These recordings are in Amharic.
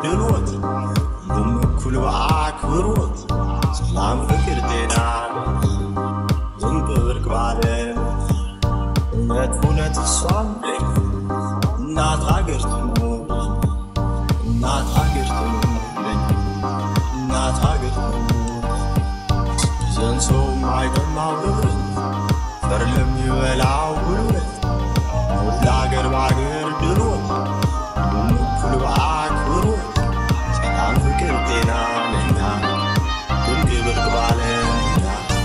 ድሎት ሁሉም እኩል በአክብሮት ሰላም፣ ፍቅር፣ ጤና ዝንቅ ብርቅ ባለ እውነት እውነት እሷም እናት ሀገር ትኑር እናት ሀገር ትኑር እናት ሀገር ትኑር ዘን ሰው ማይቀማው ንብረት ፈር ለሚበላው ጉልበት ሞት ለአገር በአገር ድሎት ሁሉም እኩል በአክብሮት ሰላም ፍቅር ጤና ለኛ ድንቅ ብርቅ ባለ እኛ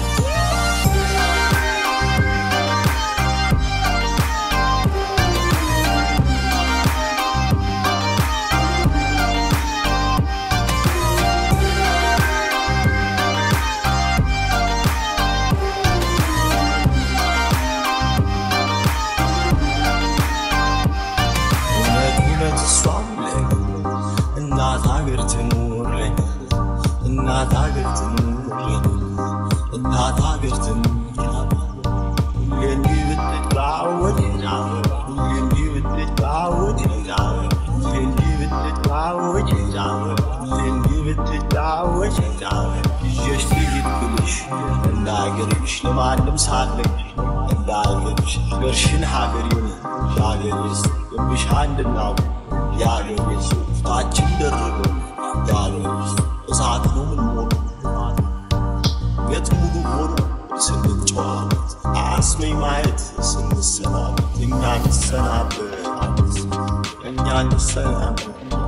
እውነት እውነት እሷም ለኝ እናት ሀገር ትኑርልኝ እናት ሀገር ትኑርልኝ እናት ሀገር ትኑር ሁሌ እንዲህ ብትጫወት ሁሌ እንዲህ ብትጫወት ሁሌ እንዲህ ብትጫወት ሁሌ እንዲህ ብትጫወት ይዤሽ ልሂድ ብልሽ እንዳገርሽ ለማንም ሳለኝ እንዳገርሽ ሀገርሽን ሀገር ይሁን የሀገሬስ ግብሽ አንድናው የሀገሬስ ፊታችን ደርበው የሀገሬስ እሳት ነው ምንሞሉ ቤት ሙሉ ሆኖ ስንጨዋወት አስመኝ ማየት ስንሰናበት እኛ እንሰናበት እኛ እንሰናበት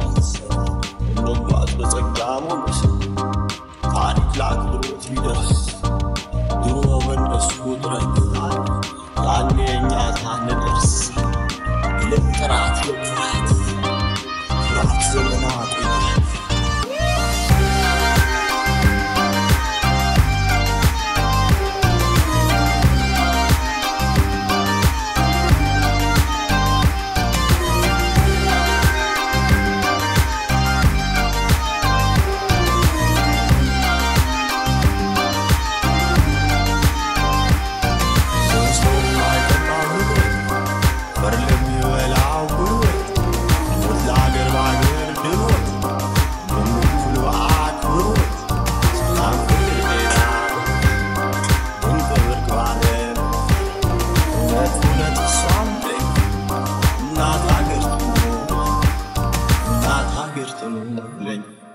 እንጓዝ በጸጋ ሞገስ ታሪክ ለአክብሮት ቢደርስ ድሮ በእነሱ ጥረት ያኔ እኛ ሳንደርስ ይልቅ ጥራት ለኩራት ኩራት ዘመናት ቆይቷል። ሰው የማይቀማው ንብረት በር ለሚበላው ጉልበት ሞት ለአገር በአገር ድሎት በምኩል በአክብሮት ሰላም ፍቅር ጤና ድንቅ ብርቅ ባለ እውነት እውነት እሷም ለኝ እናት ሀገር ትኑር እናት ሀገር ትኑር ለኝ